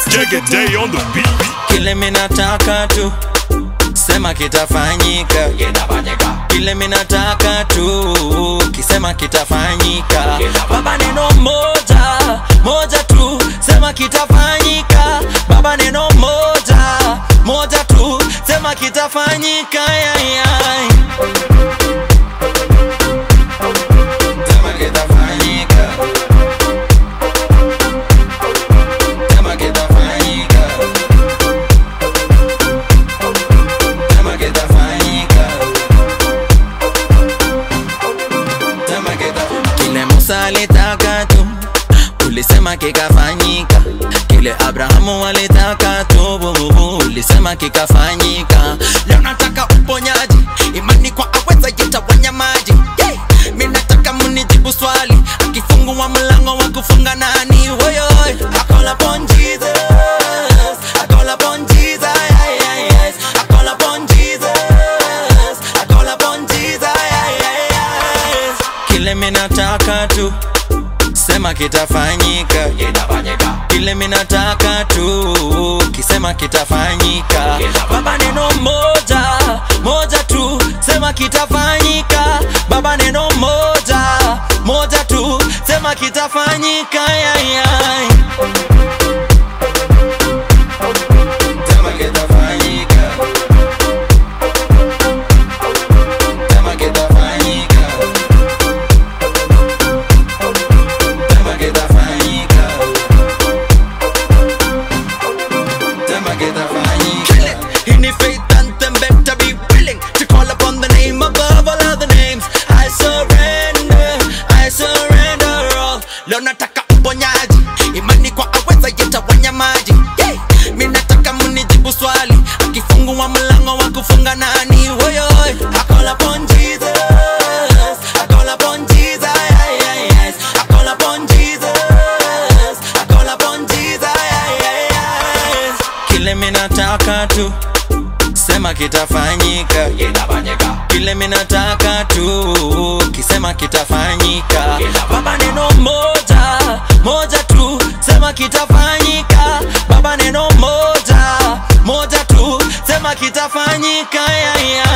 Jagger Day on the beat. kile minataka tu sema kitafanyika kile minataka tu kisema kitafanyika baba neno moja moja tu sema kitafanyika baba neno moja moja tu sema kitafanyika yai, yai. Sema kitafanyika. Sema kitafanyika. Sema kitafanyika. Sema kita- Kile Musa alitaka tu ulisema kikafanyika, kile Abrahamu alitaka tu bububu, ulisema kikafanyika. Leo nataka uponyaji, imani kwa aweza yetawanya maji yeah. Mi nataka munijibu swali, akifungua mlango wa kufunga nani? Woyoy, I call upon Jesus, I call upon Jesus, yeah, yeah, yes. I call upon Jesus, I call upon Jesus, yeah, yeah, yes. Kile mi nataka tu sema kitafanyika kile minataka tu kisema kitafanyika baba neno moja moja tu sema kitafanyika baba neno moja moja tu sema kitafanyika yai, yai. Sema kitafanyika. Sema kitafanyika. Sema kitafanyika. Sema kitafanyika. In the faith anthem, better be willing to call upon the name above all other names. I surrender, I surrender all. Leo nataka uponyaji, imani kwa aweza yetawanya maji. Yeah. Mi nataka munijibu swali, akifungua mlango wa kufunga nani? Woyoy, I call upon Jesus, I call upon Jesus, yeah, yeah, yes. I call upon Jesus, I call upon Jesus, yeah, yeah, yes. Kile mi nataka tu sema kitafanyika kile minataka tu kisema kitafanyika baba neno moja moja tu sema kitafanyika baba neno moja moja tu sema kitafanyika yeah, yeah.